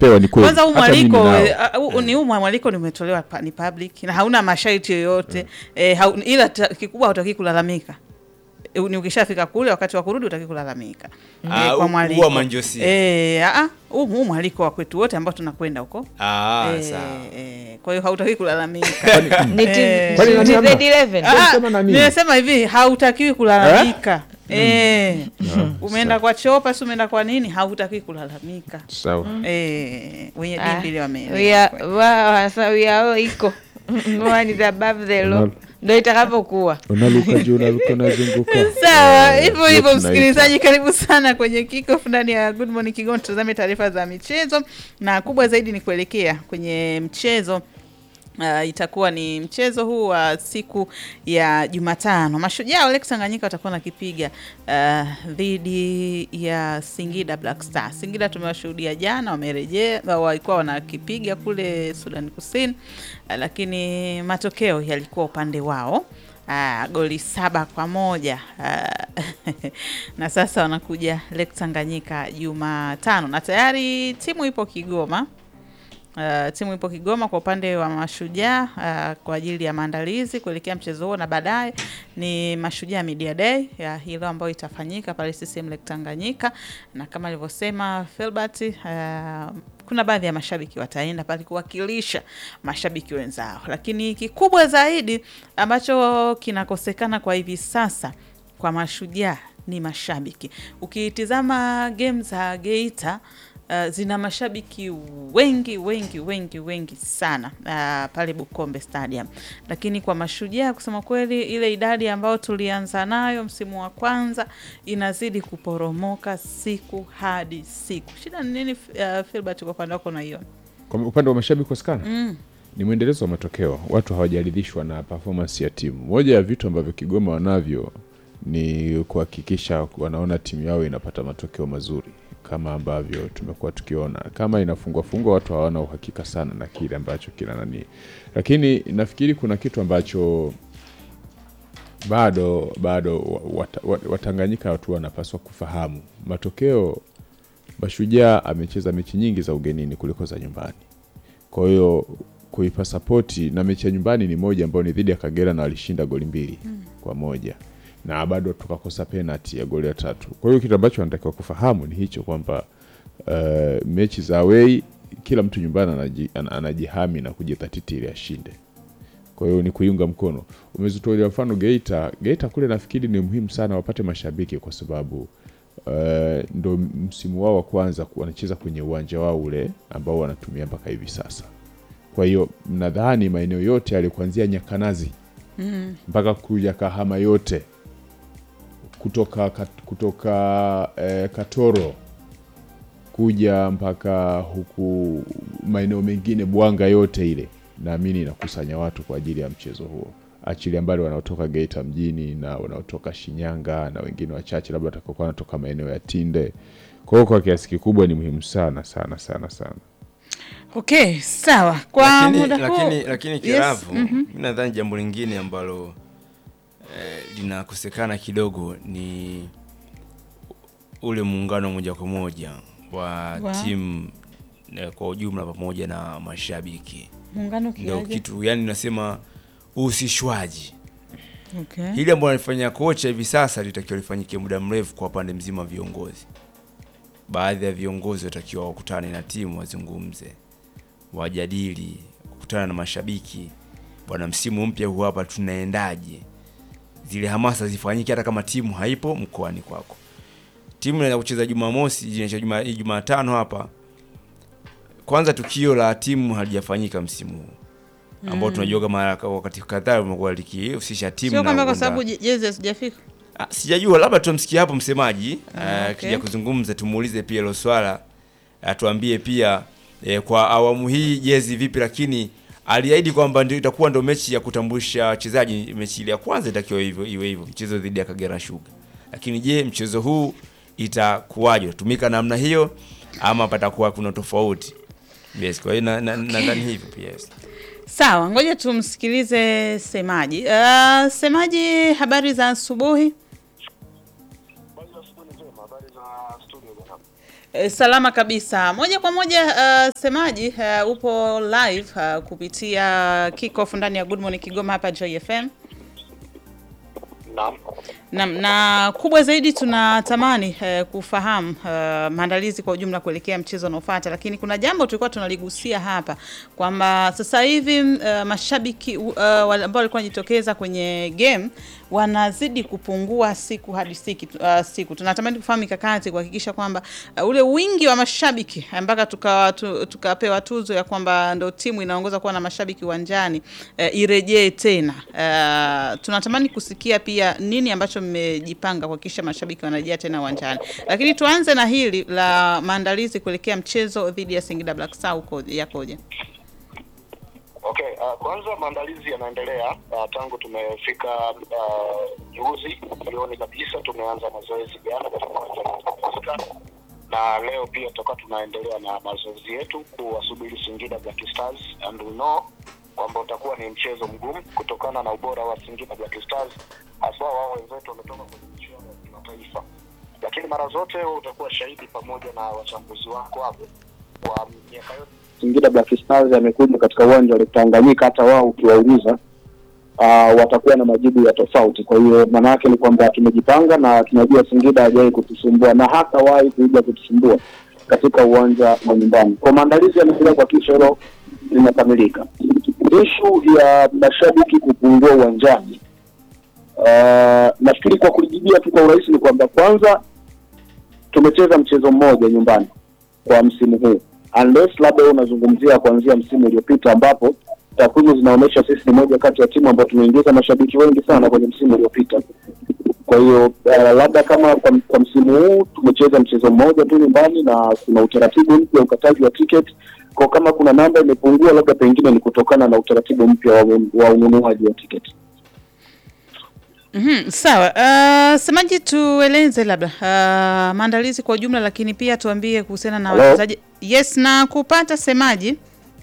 watapewa ni kweli. Kwanza huu Hata mimi mwaliko ninao. eh, uh, huu- ni huu mwaliko nimetolewa pa- ni public na hauna masharti yoyote eh, hau, ila ta, kikubwa hutaki kulalamika. Eh, Ni ukishafika kule wakati wa kurudi utaki kulalamika Ah, eh, u- kwa huwa mwaliko manjosia. eh, ah, ah, huu huu mwaliko wa kwetu wote ambao tunakwenda huko Ah, eh, sawa. eh, kwa hiyo hautaki kulalamika. Ni Eh. T- Kwani nani TZ hamna? 11. Ah, Sema na nini? nimesema hivi hautakiwi kulalamika eh, umeenda kwa chopa si umeenda kwa nini, hautakiwi kulalamika Sawa. eh, wenye Ah, dimbi ile we wameelewa. are- wa- wasa- we are all equal. No one is above the law. Unalo- Ndo itakavyokuwa. Unaluka juu, unaluka unazunguka. Sawa, Eh, hivyo ndio hivyo, tunaita. msikilizaji, karibu sana kwenye kickoff ndani ya Good Morning Kigoma. Tutazame taarifa za michezo na kubwa zaidi ni kuelekea kwenye mchezo Uh, itakuwa ni mchezo huu wa siku ya Jumatano. Mashujaa wale Tanganyika watakuwa nakipiga uh, dhidi ya Singida Black Star. Singida tumewashuhudia jana, wamerejea walikuwa wanakipiga kule Sudan Kusini, uh, lakini matokeo yalikuwa upande wao. Uh, goli saba kwa moja uh, na sasa wanakuja Lake Tanganyika Jumatano na tayari timu ipo Kigoma. Uh, timu ipo Kigoma kwa upande wa Mashujaa uh, kwa ajili ya maandalizi kuelekea mchezo huo, na baadaye ni Mashujaa Media Day ya hii leo ambayo itafanyika pale CCM Lake Tanganyika, na kama alivyosema Filbert uh, kuna baadhi ya mashabiki wataenda pale kuwakilisha mashabiki wenzao, lakini kikubwa zaidi ambacho kinakosekana kwa hivi sasa kwa Mashujaa ni mashabiki. Ukitizama game za Geita uh, zina mashabiki wengi wengi wengi wengi sana uh, pale Bukombe Stadium, lakini kwa Mashujaa kusema kweli, ile idadi ambayo tulianza nayo msimu wa kwanza inazidi kuporomoka siku hadi siku. Shida ni nini, uh, Filbert, kwa upande wako unaiona? Kwa upande wa mashabiki kukosekana ni mwendelezo wa matokeo. Watu hawajaridhishwa na performance ya timu. Moja ya vitu ambavyo Kigoma wanavyo ni kuhakikisha wanaona timu yao inapata matokeo mazuri kama ambavyo tumekuwa tukiona. Kama inafungwa fungwa, watu hawana uhakika sana na kile ambacho kina nani, lakini nafikiri kuna kitu ambacho bado bado wat- wat- Watanganyika watu wanapaswa kufahamu. Matokeo, Mashujaa amecheza mechi nyingi za ugenini kuliko za nyumbani. Kwa hiyo kuipa sapoti na mechi ya nyumbani ni moja ambayo ni dhidi ya Kagera na walishinda goli mbili kwa moja na bado tukakosa penalti ya goli ya tatu. Kwa hiyo kitu ambacho anatakiwa kufahamu ni hicho kwamba uh, mechi za away kila mtu nyumbani anaji, ana- anajihami na kujidhatiti ili ashinde. Kwa hiyo ni kuiunga mkono. Umezitolea mfano Geita. Geita kule nafikiri ni muhimu sana wapate mashabiki kwa sababu uh, ndo msimu wao wa kwanza ku- wanacheza kwenye uwanja wao ule ambao wanatumia mpaka hivi sasa. Kwa hiyo mnadhani maeneo yote yale kuanzia Nyakanazi mpaka kuja Kahama yote kutoka, kat- kutoka eh, Katoro kuja mpaka huku maeneo mengine Bwanga yote ile, naamini inakusanya watu kwa ajili ya mchezo huo, achilia mbali wanaotoka Geita mjini na wanaotoka Shinyanga na wengine wachache labda watakaokuwa wanatoka maeneo ya Tinde. Kwa hiyo kwa kiasi kikubwa ni muhimu sana sana sana sana. Okay, sawa. Kwa lakini, muda huu lakini, lakini yes, Kiravu, mhm. mi nadhani jambo lingine ambalo eh, linakosekana kidogo ni ule muungano moja kwa moja wa Wa? timu eh, kwa ujumla pamoja na mashabiki muungano ndio kiaje? kitu yani nasema uhusishwaji Okay. hili ambalo anafanya kocha hivi sasa litakiwa lifanyike muda mrefu kwa pande mzima wa viongozi. Baadhi ya viongozi watakiwa wakutane na timu, wazungumze, wajadili, kukutana na mashabiki, bwana, msimu mpya huu hapa tunaendaje? Zile hamasa zifanyike hata kama timu haipo mkoani kwako. Timu inaenda kucheza Jumamosi, inaisha Juma- Jumatano hapa. Kwanza tukio la timu halijafanyika msimu huu ambao tunajua kama wakati kadhaa umekuwa likihusisha timu Sio na kwamba kwa kuunda- sababu je- jezi hazijafika. Ah, sijajua labda tumsikie hapo msemaji Ah, ah, okay. kija kuzungumza tumuulize pia hilo swala atuambie pia eh, kwa awamu hii jezi vipi lakini aliahidi kwamba ndio itakuwa ndo mechi ya kutambulisha wachezaji mechi ile ya kwanza itakiwa hivyo iwe hivyo mchezo dhidi ya Kagera Sugar lakini je mchezo huu itakuwaje utatumika namna hiyo ama patakuwa kuna tofauti yes kwa hiyo na- na- nadhani hivyo pia yes. Sawa, ngoja tumsikilize semaji. Uh, semaji, habari za asubuhi. E, salama kabisa. Moja kwa moja uh, semaji uh, upo live uh, kupitia kickoff ndani ya Good Morning Kigoma hapa Joy FM. Naam. Na, na kubwa zaidi tunatamani eh, kufahamu eh, maandalizi kwa ujumla kuelekea mchezo unaofuata, lakini kuna jambo tulikuwa tunaligusia hapa kwamba sasa hivi eh, mashabiki uh, wale ambao walikuwa wanajitokeza kwenye game wanazidi kupungua siku hadi siku, uh, siku. Tunatamani kufahamu mikakati kuhakikisha kwamba uh, ule wingi wa mashabiki eh, mpaka tukapewa tu, tukapewa tuzo ya kwamba ndo timu inaongoza kuwa na mashabiki uwanjani uh, irejee tena. Uh, tunatamani kusikia pia nini ambacho mmejipanga kuhakikisha mashabiki wanarejea tena uwanjani, lakini tuanze na hili la maandalizi kuelekea mchezo dhidi ya Singida Black Stars uko yakoje? Okay, uh, kwanza maandalizi yanaendelea uh, tangu tumefika uh, juzi jioni kabisa tumeanza mazoezi jana katika uwanja wa Pasika na leo pia tutakuwa tunaendelea na mazoezi yetu kuwasubiri Singida Black Stars and we know kwamba utakuwa ni mchezo mgumu kutokana na ubora wa Singida Black Stars haswa wao wenzetu wametoka kwenye michuano ya kimataifa, lakini mara zote wewe utakuwa shahidi pamoja na wachambuzi wako hapo kwa miaka yote Singida Black Stars amekuja katika uwanja wa Tanganyika, hata wao ukiwauliza uh, watakuwa na majibu ya tofauti. Kwa hiyo maana yake ni kwamba tumejipanga na tunajua Singida hajawahi kutusumbua na hatawahi kuja kutusumbua katika uwanja wa nyumbani. Kwa maandalizi yanaendelea kuhakikisha hilo linakamilika. Ishu ya mashabiki kupungua uwanjani, uh, nafikiri kwa kulijibia tu kwa urahisi ni kwamba kwanza tumecheza mchezo mmoja nyumbani kwa msimu huu unless labda wewe unazungumzia kuanzia msimu uliopita ambapo takwimu zinaonyesha sisi ni moja kati ya timu ambayo tumeingiza mashabiki wengi sana kwenye msimu uliopita. Kwa hiyo uh, labda kama kwa, kwa msimu huu tumecheza mchezo mmoja tu nyumbani na kuna utaratibu mpya wa ukataji wa tiketi, kwa kama kuna namba imepungua, labda pengine ni kutokana na utaratibu mpya wa, wa ununuaji wa tiketi. Mhm, sawa. Uh, semaji, tueleze labda uh, maandalizi kwa ujumla, lakini pia tuambie kuhusiana na Hello? wachezaji. Yes, na kupata semaji.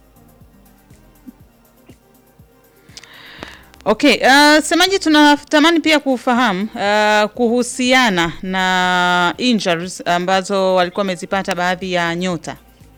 Okay, uh, semaji, tunatamani pia kufahamu uh, kuhusiana na injuries ambazo walikuwa wamezipata baadhi ya nyota.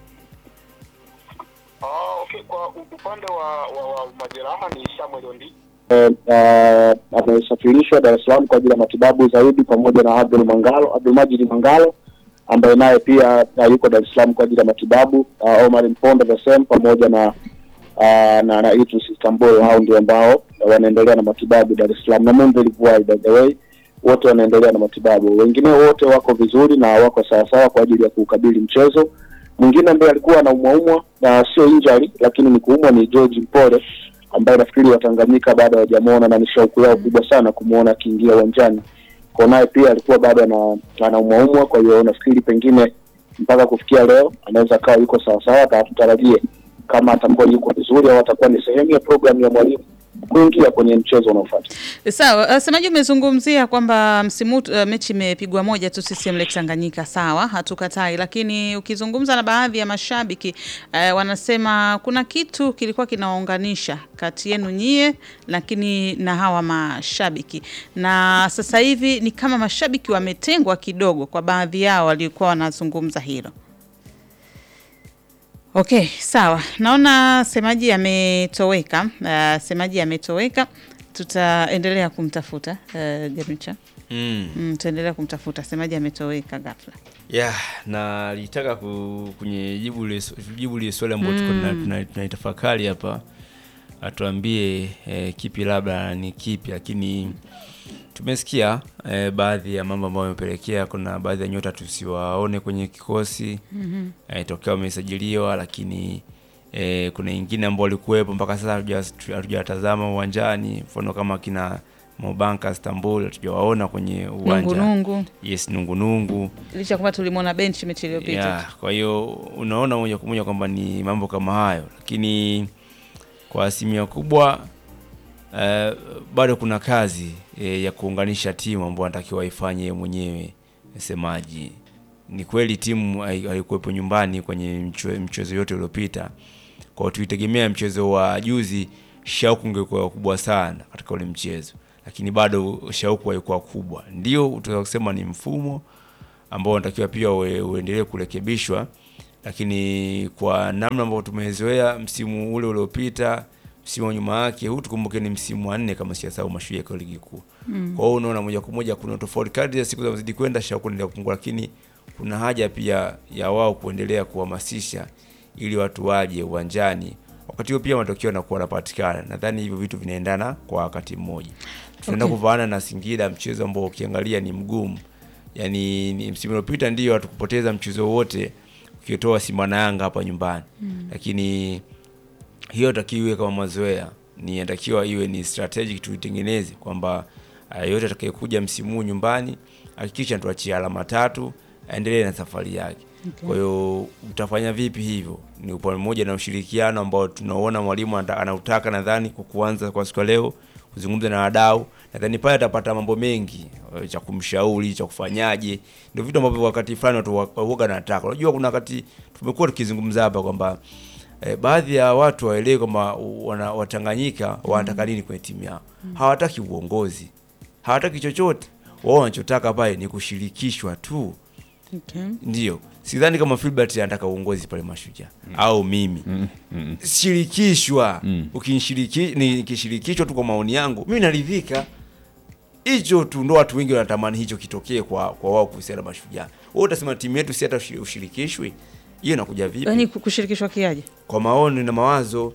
Ah, okay. Kwa upande wa, wa, wa majeraha ni Samuel Ondi uh, amesafirishwa Dar es Salaam kwa ajili ya matibabu zaidi pamoja na Abdul Mangalo, Abdul Majid Mangalo ambaye naye pia uh, yuko Dar es Salaam kwa ajili ya matibabu uh, Omar Mponda the same pamoja na uh, na, na Idris Istanbul, hao ndio ambao wanaendelea na matibabu Dar es Salaam na Mungu ilikuwa by the way, wote wanaendelea na matibabu. Wengine wote wako vizuri na wako sawasawa kwa ajili ya kuukabili mchezo. Mwingine ambaye alikuwa anaumwaumwa na sio injury, lakini ni kuumwa ni George Mpole ambaye nafikiri Watanganyika bado hawajamuona na ni shauku yao kubwa sana kumuona akiingia uwanjani. Kwa naye pia alikuwa bado ana anaumwaumwa, kwa hiyo nafikiri pengine mpaka kufikia leo anaweza akawa yuko sawasawa, na tutarajie kama atakuwa yuko vizuri au atakuwa ni sehemu ya programu ya mwalimu kuingia kwenye mchezo unaofuata. Sawa, uh, semaji umezungumzia kwamba msimu huu, uh, mechi imepigwa moja tu CCM Lake Tanganyika. Sawa, hatukatai, lakini ukizungumza na baadhi ya mashabiki uh, wanasema kuna kitu kilikuwa kinawaunganisha kati yenu nyie, lakini na hawa mashabiki, na sasa hivi ni kama mashabiki wametengwa kidogo, kwa baadhi yao walikuwa wanazungumza hilo. Okay, sawa. Naona semaji ametoweka. Uh, semaji ametoweka. Tutaendelea kumtafuta uh, Garicha. Mm. Mm, tutaendelea kumtafuta. Semaji ametoweka ghafla. Yeah, na litaka ku, kwenye jibu ile jibu ile swali ambalo tuko tuna- tuna- tunaitafakari hapa atuambie eh, kipi labda ni kipi, lakini tumesikia eh, baadhi ya mambo ambayo yamepelekea kuna baadhi ya nyota tusiwaone kwenye kikosi mm eh, tokea wamesajiliwa, lakini eh, kuna wengine ambao walikuwepo mpaka sasa hatuja- hatujawatazama uwanjani, mfano kama kina Mobanka Istanbul hatujawaona kwenye uwanja Nungunungu. yes, nungunungu Licha kwamba tulimwona benchi mechi iliyopita. yeah, kwa hiyo unaona moja kwa moja kwamba ni mambo kama hayo, lakini kwa asilimia kubwa eh, bado kuna kazi eh, ya kuunganisha timu ambayo anatakiwa ifanye yeye mwenyewe. Msemaji, ni kweli timu hai- haikuwepo nyumbani kwenye mche- mchezo yote uliopita, kwa hiyo tuitegemea mchezo wa juzi, shauku ingekuwa kubwa sana katika ule mchezo, lakini bado shauku haikuwa kubwa. Ndio utaweza kusema ni mfumo ambao unatakiwa pia ue- uendelee kurekebishwa, lakini kwa namna ambavyo tumezoea msimu ule uliopita, msimu wa nyuma yake, huu tukumbuke ni msimu wa nne kama siyasahau Mashujaa kwa ligi kuu. Kwa hiyo unaona moja kwa moja kuna tofauti kadri ya siku zinazozidi kwenda, shauku inaendelea kupungua, lakini kuna haja pia ya wao kuendelea kuhamasisha ili watu waje uwanjani. Wakati huo pia matokeo yanakuwa yanapatikana. Nadhani hivyo vitu vinaendana kwa wakati mmoja. Tunaenda Okay. kuvaana na Singida, mchezo ambao ukiangalia ni mgumu. Yaani ni msimu uliopita ndio hatukupoteza mchezo wote ukitoa Simba na Yanga hapa nyumbani. Lakini hiyo takiwa iwe kama mazoea, ni inatakiwa iwe ni strategic tuitengeneze kwamba uh, yote atakayekuja msimu huu nyumbani hakikisha tuachie alama tatu, aendelee na safari yake. Kwa hiyo utafanya vipi hivyo? Ni upande mmoja na ushirikiano ambao tunaona mwalimu anta- anautaka, nadhani kwa kuanza kwa siku ya leo kuzungumza na wadau, nadhani pale atapata mambo mengi eh, cha kumshauri, cha kufanyaje, ndio vitu ambavyo wakati fulani watu wa- huwaga nataka. Unajua kuna wakati tumekuwa tukizungumza hapa kwamba eh, baadhi ya watu waelewe kwamba wana- Watanganyika wanataka nini kwenye timu yao. Hawataki uongozi, hawataki chochote. Wao wanachotaka pale ni kushirikishwa tu. Okay. Ndio, sidhani kama Filbert anataka uongozi pale Mashujaa au mimi shirikishwa. Ukinishiriki nikishirikishwa tu, kwa maoni yangu mimi naridhika. Hicho tu ndo watu wengi wanatamani hicho kitokee kwa kwa wao kuhusiana na Mashujaa. Wewe utasema timu yetu si hata ushi- ushirikishwi, hiyo inakuja vipi? Yaani kushirikishwa kiaje? Kwa maoni na mawazo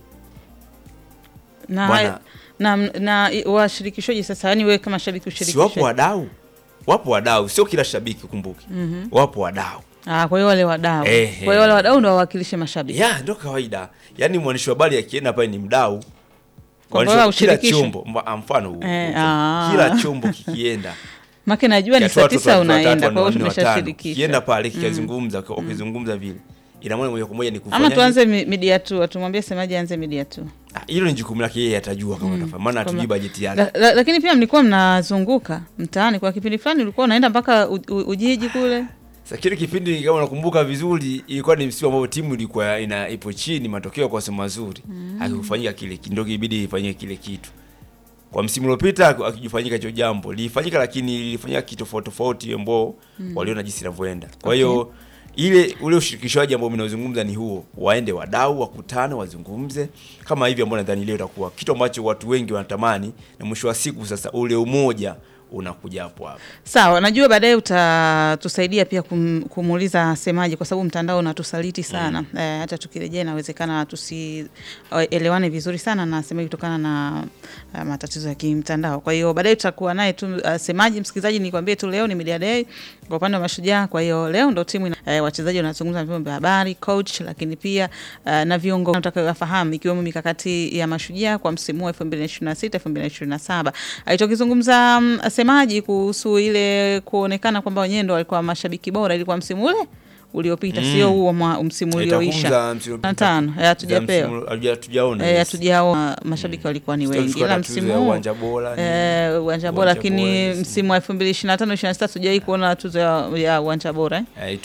Na Bwana- na, na i- washirikishwaji sasa, yani wewe kama shabiki si wapo ushirikishwe. wadau, wapo wadau, sio kila shabiki kumbuke. Wapo wadau Ah, kwa hiyo wale wadau. Ehe. Kwa hiyo wale wadau ndio wawakilishe mashabiki. ya ndo kawaida. Yaani mwandishi wa habari akienda pale ni mdau Kwa Mwandishi bora wa- kila ushirikishwe. chombo mwa- mfano huu, Eh, huu, ah. kila chombo kikienda Make najua ni kiatoa saa watoto tisa watatu, unaenda, watatu, kwa hiyo wanne, watano, tumeshashirikisha. kienda pale kikazungumza wakizungumza vile ina maana moja kwa moja ni kufanya Ama tuanze mi- media tu, tumwambie semaji aanze media tu. Ah, hilo ni jukumu lake yeye atajua kama atafanya maana hatujui Kama- bajeti yake La, la, lakini pia mlikuwa mnazunguka mtaani kwa kipindi fulani, ulikuwa unaenda mpaka u, u, Ujiji kule. Sasa kile kipindi kama unakumbuka vizuri, ilikuwa ni msimu ambao timu ilikuwa ina ipo chini, matokeo kwa sema mazuri, akikufanyika kile ndio ibidi ifanyike kile kitu. Kwa msimu uliopita akijifanyika hicho jambo lilifanyika, lakini lilifanyika kitofauti tofauti, ambao waliona jinsi inavyoenda. Kwa hiyo ile ule ushirikishwaji ambao mimi nazungumza ni huo, waende wadau wakutane, wazungumze kama hivi, ambao nadhani leo itakuwa kitu ambacho watu wengi wanatamani, na mwisho wa siku sasa ule umoja unakuja hapo hapo. Sawa, najua baadaye utatusaidia pia kum, kumuuliza semaji, kwa sababu mtandao unatusaliti sana eh, hata tukirejea inawezekana tusielewane vizuri sana na semaji kutokana na uh, matatizo ya kimtandao. Kwa hiyo baadaye tutakuwa naye tu uh, semaji. Msikilizaji, nikwambie tu leo ni media day kwa upande wa Mashujaa. Kwa hiyo leo ndo timu ina, eh, wachezaji wanazungumza na vyombo vya habari, coach, lakini pia uh, na viongozi utakayowafahamu ikiwemo mikakati ya Mashujaa kwa msimu wa 2026 2027. Alichokizungumza mm, semaji kuhusu ile kuonekana kwamba wenyewe ndo walikuwa mashabiki bora ilikuwa msimu ule uliopita, sio huo mwa- msimu ulioisha Itakumza msimu na tano eh, hatujapewa Msimu- hatuja- hatujaona Eh, yes. hatujaona mashabiki walikuwa ni wengi, Tutachukua ila tuzo msimu ya huu uwanja bora ni- eh, uwanja bora, uwanja lakini bora, yes. msimu wa 2025 26 hatujawahi kuona tuzo ya ya uwanja bora eh. Eh,